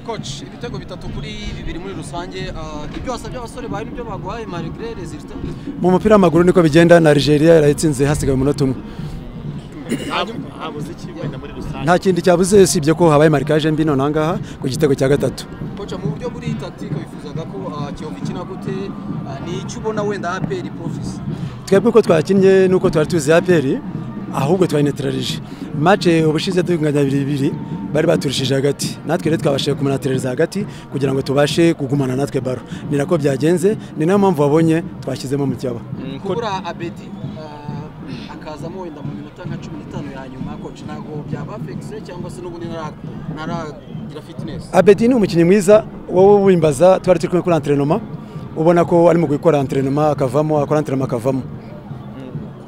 koci ibitego bitatu kuri bibiri muri rusange ibyo wasabye abasore bawe nibyo baguhaye marigre rezilita mu mupira w'amaguru niko bigenda na Nigeria yarayitsinze hasigaye umunota umwe habuze iki wenda muri rusange nta kindi cyabuze usibye ko habaye marikaje mbi none aha ngaha ku gitego cya gatatu koca mu buryo buri tatika wifuzaga ko ah, kiyovu ikina gute Ah, ni icyo ubona wenda aperi profisi twebwe uko twakinnye nuko twari tuzi aperi ahubwo twayinetirarije mace ubushize tunganya bibiri bibiri bari baturushije hagati natwe rero twabashije kumunatiriza hagati kugira ngo tubashe kugumana natwe baro ni nako byagenze ni nayo mpamvu wabonye twashyizemo mu cyaba kubura abedi ah, akazamo wenda mu minota nka cumi n'itanu ya nyuma koci ntabwo byaba afekise cyangwa se n'ubundi ntara- ntaragira fitinesi abedi ni umukinnyi mwiza wowe wimbaza twari turi kumwe kuri antrenoma ubona ko arimo gukora antrenoma akavamo akora antrenoma akavamo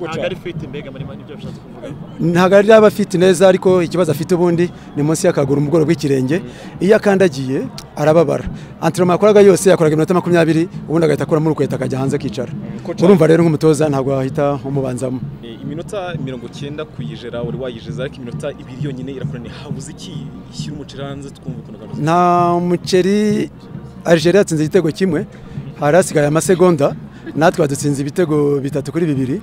ntabwo ari fiti mbega muri nibyo bishatse kuvuga ntabwo ari yaba afite neza ariko ikibazo afite ubundi ni munsi y'akaguru mu bworo bw'ikirenge iyo akandagiye arababara antinoma yakoraga yose yakoraga iminota makumyabiri ubundi agahita akuramo urukweta akajya hanze akicara Kocha- urumva rero nk'umutoza ntabwo wahita umubanzamo Eh, iminota mirongo cyenda kuyijera wari wayijeza ariko iminota ibiri yonyine irakora ni habuze iki ishyira umuceri hanze twumva ukuntu gahunda nta muceri Algeria yatsinze igitego kimwe hari hasigaye amasegonda natwe badutsinze ibitego bitatu kuri bibiri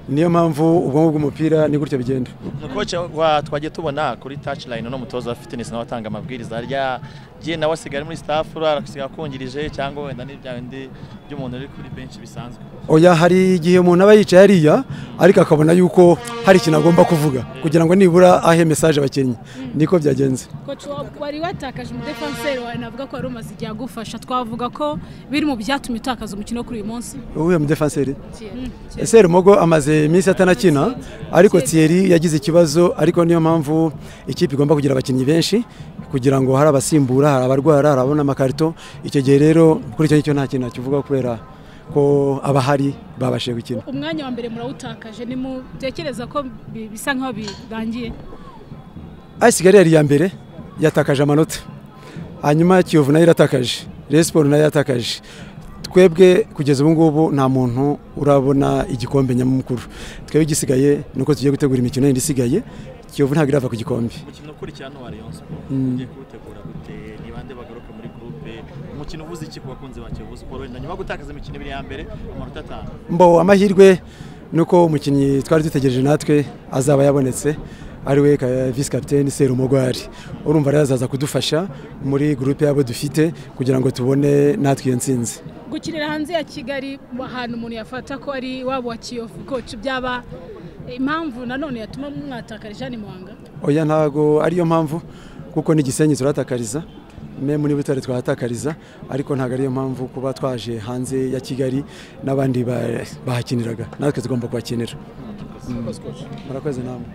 niyo mpamvu ubwonko bw'umupira ni gutyo bigenda koci wa twagiye tubona kuri touch line uno mutoza wa fitness nawe atanga amabwiriza harya jye nawe asigaye ari muri staff uriya asigaye akungirije cyangwa wenda n'ibya bindi by'umuntu uri kuri benshi bisanzwe oya hari igihe umuntu aba yicaye ariya ariko akabona yuko hari ikintu agomba kuvuga kugira ngo nibura ahe mesaje abakinnyi niko byagenze koci wari watakaje umudefanseri wawe navuga ko wari umaze igihe agufasha twavuga ko biri mu byatumye utakaza umukino wo kuri uyu munsi uwuye mudefanseri ese rumogo amaze iminsi atanakina ariko Thierry yagize ikibazo ariko niyo mpamvu ikipe igomba kugira abakinnyi benshi kugira ngo hari abasimbura hari abarwara hari ababona amakarito icyo gihe rero kuri icyo ngicyo nta kintu nakivuga kubera ko abahari babashije gukina umwanya wa mbere murawutakaje nimutekereza ko bi- bisa nk'aho birangiye ayisigari yari iya mbere yatakaje amanota hanyuma kiyovu nayo iratakaje Rayon Sport nayo yatakaje twebwe kugeza ubu ngubu nta muntu urabona igikombe nyamukuru twebwe igisigaye ni uko tugiye gutegura imikino yindi isigaye kiyovu ntabwo irava ku gikombe umukino ukurikirana wa Rayon Sport ugiye kuwutegura gute ni bande bagaruka muri groupe umukino ubuze iki ku bakunzi ba Kiyovu Sport wenda nyuma yo gutakaza imikino ibiri ya mbere amanota atanu mbo amahirwe ni uko umukinnyi twari dutegereje natwe azaba yabonetse ariwe visi kapiteni serumugwari urumva rero azaza kudufasha muri gurupe y'abo dufite kugira ngo tubone natwe iyo nsinzi gukinira hanze ya kigali ahantu umuntu yafata ko ari waba wa kiyovu koci byaba impamvu nanone yatuma mwatakarije hano i muhanga oya ntago ariyo mpamvu kuko ni igisenyi turatakariza memu niba utari twahatakariza ariko ntabwo ariyo mpamvu kuba twaje hanze ya kigali n'abandi ba- bahakiniraga natwe tugomba kuhakinira murakoze namwe